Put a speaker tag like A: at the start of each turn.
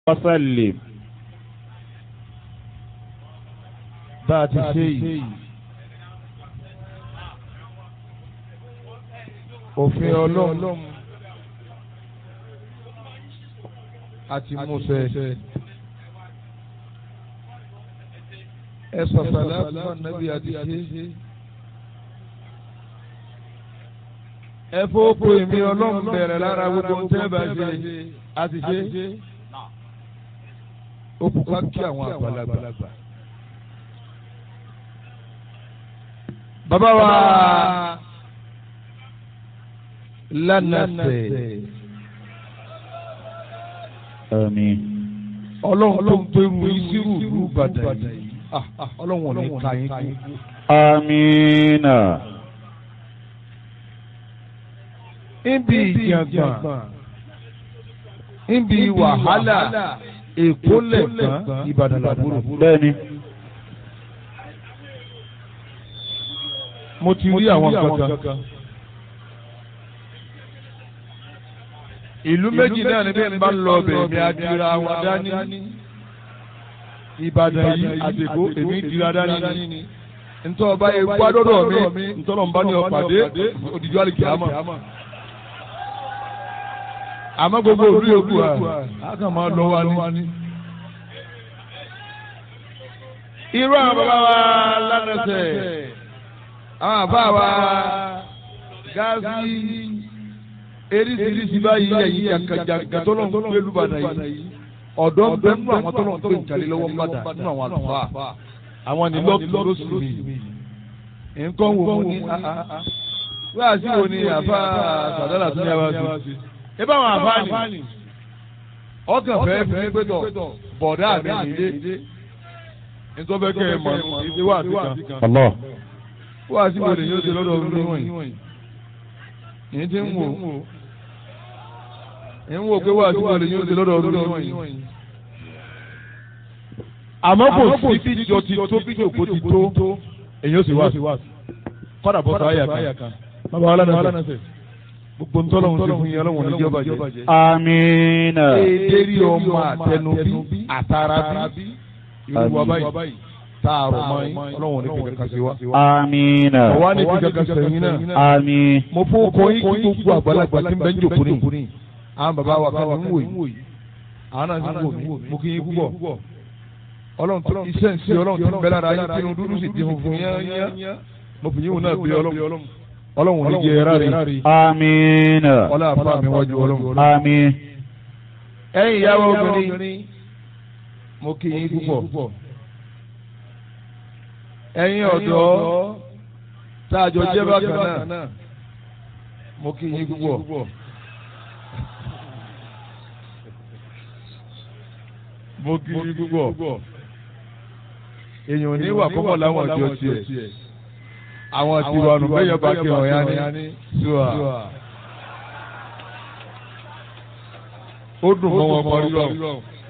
A: وسلم
B: bá a ti ṣe yìí òfin ọlọ́run àti musẹ ẹ sọ̀tàlá náà nàbí àti ṣe ẹ fọ́pọ̀ èmi ọlọ́run bẹ̀rẹ̀ lára gbogbo ń tẹ́ bá ṣe àti ṣe ó kú ká kí àwọn àgbàlagbà. bàbá wa lánàṣẹ
A: آمين
B: ọlọ́run tó ń pẹ́rù ìṣirò ìlú Ìbàdàn yìí Ah, ah, ọlọ́run ò ní ka yín kú.
A: آمين
B: níbi ìjàngbọ̀n níbi wàhálà èkó lẹ̀gbọ́n Ìbàdàn làbúrò.
A: bẹ́ẹ̀ni
B: mo ti rí àwọn kankan. ìlú méjì náà ni bí n bá ń lọ ọbẹ̀ mi adira wọn dání. Ìbàdàn yìí àtẹ̀kọ́ èmi dira dání ni. ntọ́ ọba yẹn gbádọ́dọ̀ mi ntọ́nà ń bá ní ọ̀pàdé òdìjọ́ àlìkè àmọ́. àmọ́ gbogbo òru yòókù à á kàn máa lọ wa ní. irú àwọn bàbá wa lánàṣẹ àwọn àbá wa gáàsì eríṣiríṣi báyìí ẹ̀yìn jàǹkàjàǹkà tó lọ́n gbé lùbàdàn yìí ọ̀dọ́ ń bẹ nínú àwọn tó lọ́n gbé ìjàlè lọ́wọ́ ń bàdà nínú àwọn àlùfáà àwọn ní lọ́ọ̀tún ló sì mí nǹkan wò ó ní wíwá sí wo ni àfa sàdálà tún yà wá sí ẹ bá àwọn àfa ni ọkàn fẹ́ fi pé tọ̀ bọ̀dá mi nílé nítorí bẹ́ẹ̀ kẹ́ ẹ mọ̀ ìdí wà sí kan
A: Allah
B: wíwá sí wo ni yóò ṣe lọ́dọ̀ ọdún wọ̀nyí yìí ti ń wò ń wò pé wà sí wo ni yóò ṣe lọ́dọ̀ ọdún wọ̀nyí àmọ́ kò sí bí jọ ti tó bí jòkó ti tó èyí ó sì wá kọ́dà bọ́ sọ àyà kan bàbá wa lánàá sẹ gbogbo ntọ́lọ́hún ti fún yín ọlọ́run ní jọba jẹ.
A: آمين
B: èdèrí ọmọ àtẹnubí àtàràbí irú wa báyìí tààrọ̀ mọ́ yín ọlọ́run ní fi kankan sí wa.
A: آمين
B: ọ̀wá ní fi kankan sẹ́yìn náà.
A: آمين
B: mo fún ọkọ yín kí gbogbo àgbàlagbà tí ń bẹ ń jòkó ní. àwọn bàbá wa kan ní ń wò yìí àwọn náà ń wò mí mo kí yín púpọ̀ ọlọ́run tó iṣẹ́ ń ṣe ọlọ́run tó ń bẹ lára yín kí inú dúdú sì di funfun yányá mo fi yín wọn náà bí ọlọ́run ọlọ́run ò ní jẹ ẹ̀rá rẹ̀
A: آمين
B: ọlá àfa mi wájú ọlọ́run.
A: آمين
B: ẹ̀yin ìyàwó obìnrin mo kí yín púpọ̀ ẹ̀yin ọ̀dọ́ tá a jọ jẹ́ bákan náà mo kí yín púpọ̀. mo kí yín púpọ̀ èèyàn ò ní wà kọ́kọ́ láwọn ọjọ́ tiẹ̀ àwọn tiwa nù bẹ́ẹ̀ yọ bá kí wọn yá ní sùà. ó dùn mọ́ wọn mọ́ rírọ̀